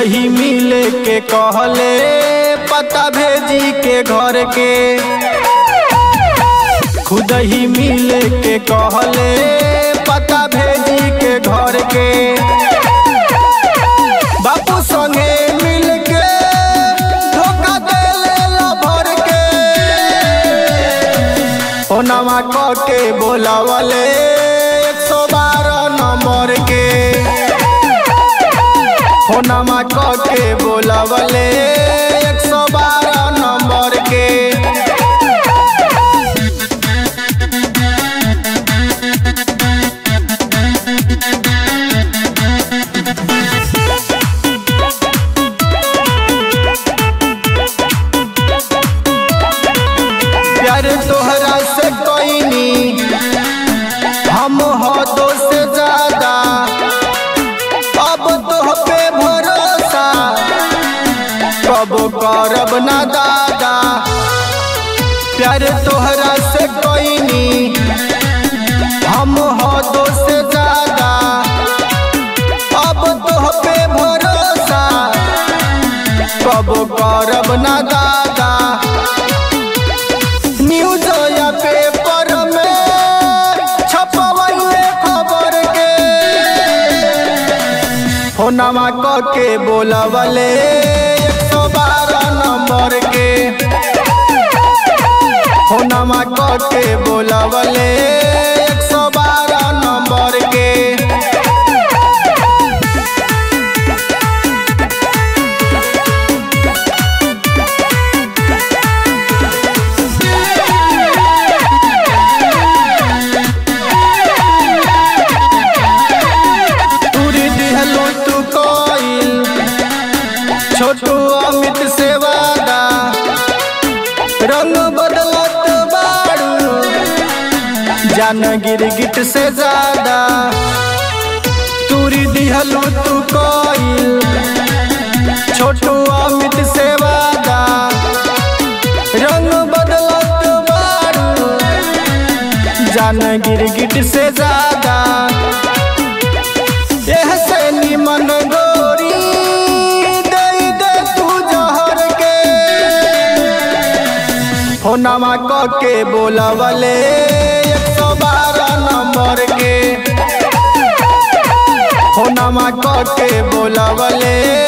खुदही मिले के कहले पता भेजी के घर के खुदही मिले के कहले पता भेजी के घर के बापू संगे मिल के धोखा देले लभर के ओनामा क के बोलावले एक सौ बारह नंबर के फोनमा क के बोलावले एक सौ बारह नंबर के प्यार तोहरा से कोईनी हम हो दो से ज्यादा अब तोह पे भरोसा कब करब ना दादा प्यार तोहरा से कोईनी हम हो दो से ज्यादा अब तोह पे भरोसा कब करब ना दादा न्यूज या पेपर में छपवैले खबर के फोनमा क के बोलवले एक सौ बारह नंबर के फोनमा क के बोलवले एक सौ बारह नंबर के पूरी दिहलो तू कोइल छोटू अमित से वादा रंग बदलत बाड़ू जान गिरगिट से ज्यादा तूरी दिहलो तू कोइल छोटू अमित से वादा रंग बदलत बाड़ू जान गिरगिट से ज्यादा एह से निमन गोरी दे दे तू जहर के फोनमा क के बोलवले एक सौ बारह नंबर के फोनमा क के बोलवले